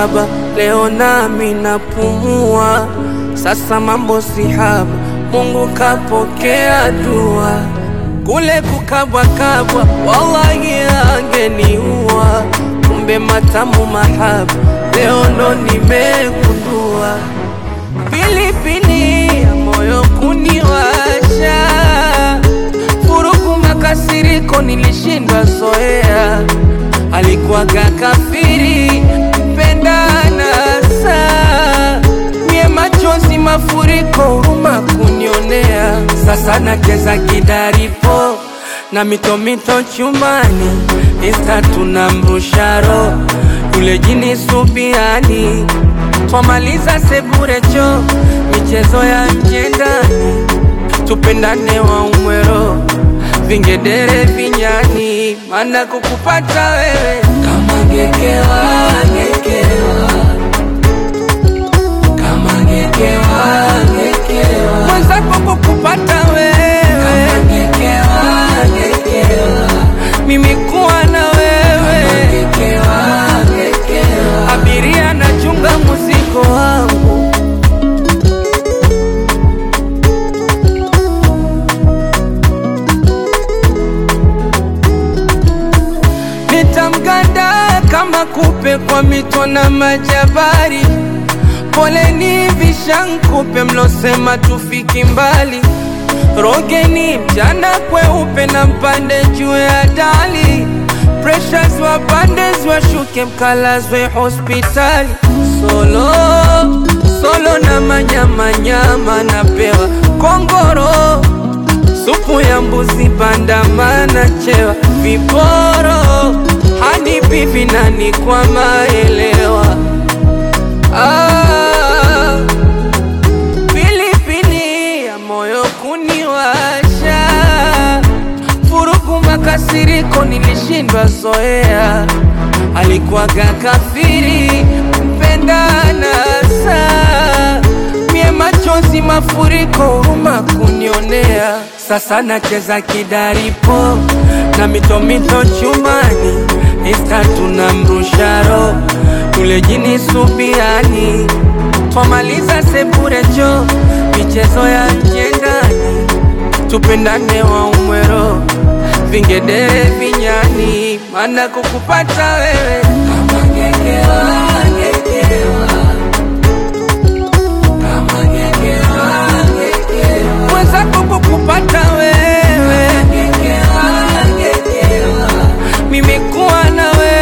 baba, leo nami napumua. Sasa mambo si haba, Mungu kapokea dua. Kule kukabwakabwa, wallahi angeniua. Kumbe matamu mahaba, leo ndo nimegundua. Pilipili ya moyo kuniwasha, furugu makasiriko nilishindwa zoea. Alikuwaga kafiri mpendana saa mie machozi mafuriko huruma kunionea. Sasa nacheza kidaripo na mitomito chumani, Insta tunamrusharo yule jini subiani, twamaliza seburecho michezo ya nje ndani, tupendane wa umwero vingedere vinyani, mana kukupata wewe kama ngekewa ngekewa kama ngekewa ngekewa mwenzako kukupata wewe kama ngekewa ngekewa mimi kuwa na wewe kama ngekewa ngekewa abiria nachunga muziko wangu nitamganda kama kupe kwa mito na majabari. Poleni vishankupe mlosema tufiki mbali, rogeni mchana kweupe na mpande juu ya dali, pressures wapande washuke mkalazwe hospitali. Solo solo na manyamanyama napewa kongoro supu ya mbuzi bandamana chewa viporo hadi bibi nani kwa maelewa ah, pilipili ya moyo kuniwasha furugu makasiriko nilishindwa zoea alikuwaga kafiri mpendana saa mie machozi mafuriko huruma kunionea sasa nacheza kidaripo na mitomito chumani Insta tunamrusharo yule jini subiani twamaliza sepurecho michezo ya nje ndani tupendane wa umwero vingedere vinyani mana kukupata wewe kama ngekewa ngekewa kama ngekewa ngekewa mwenzako kukupata wewe kama ngekewa ngekewa mimi kuwa na wewe